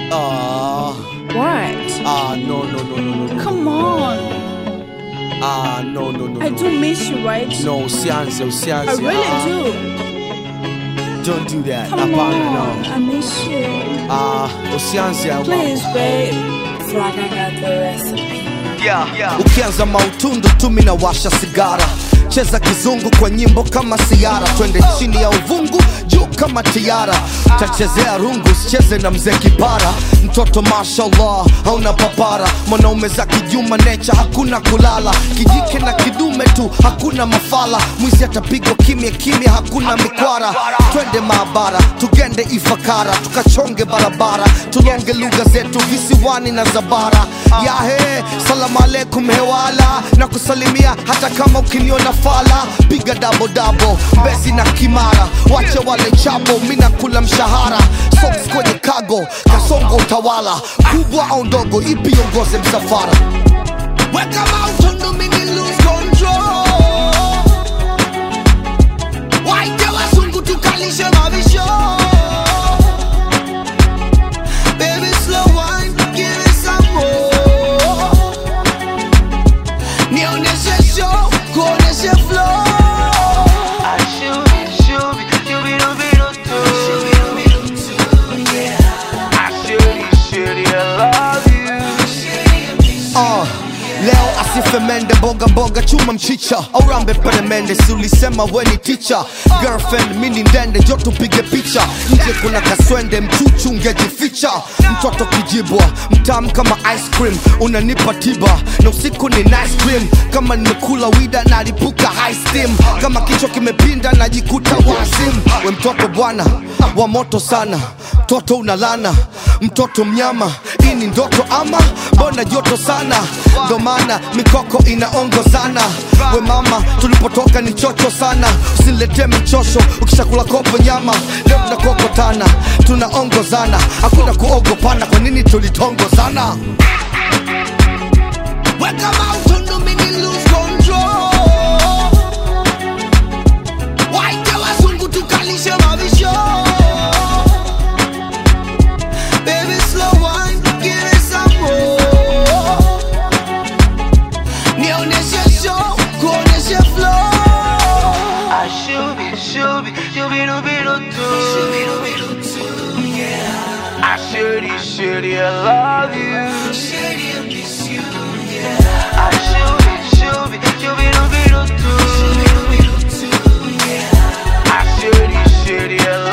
Ah, What? ah, no, no, no, no, no, no. Come on. Ah, no, no, no, I no. do miss you, right? No, usianze, I usianze. really ah, do. Don't do that. Come Hapana, on. no. I miss you. Ah, usianze. ah, Please, babe. Flag, I got the recipe. ukianza mautundu tu mina washa sigara cheza kizungu kwa nyimbo kama siara twende chini ya uvungu juu kama tiara tachezea rungu sicheze na mzee kipara mtoto mashallah hauna papara mwanaume za kijuma necha hakuna kulala kijike na kidume tu hakuna mafala mwizi atapigwa kimya kimya hakuna mikwara twende maabara tugende ifakara tukachonge barabara tulonge lugha zetu visiwani na zabara yahe salamu alaikum hewala na kusalimia hata kama ukiniona fala piga dabo dabo mbezi na kimara wache wale chabo mina kula mshahara socks kwenye kago kasongo utawala kubwa au ndogo ipi ongoze msafara weka mautundu mini lose control waite wazungu tukalishe mavisho Baby, slow wine, give me some more. Nionyeshe show, kuonyeshe flow. Uh, leo asife mende mboga mboga chuma mchicha au rambe peremende si ulisema weni ticha girlfriend mini ndende jo tupige picha nje kuna kaswende mchuchu ungejificha mtoto kijibwa mtamu kama ice cream unanipa tiba na usiku ni nice cream kama nimekula wida nalipuka high steam kama kichwa kimepinda najikuta wazim we mtoto bwana wa moto sana mtoto unalana mtoto mnyama hii ni ndoto ama mbona joto sana ndo maana mikoko inaongozana we mama tulipotoka ni chocho sana usinletee michosho ukishakula kopo nyama leo tunakokotana tunaongozana hakuna kuogopana kwa nini tulitongozana weka mautundu mini lose control waite wazungu tukalishe mavisho Baby, slow wine, give me some more. Nionyeshe show, kuonyeshe flow. Shitty, I love you. Shitty, I miss you. Yeah. I should be, should be, should be, do be, do too. I should be, shitty, I love you.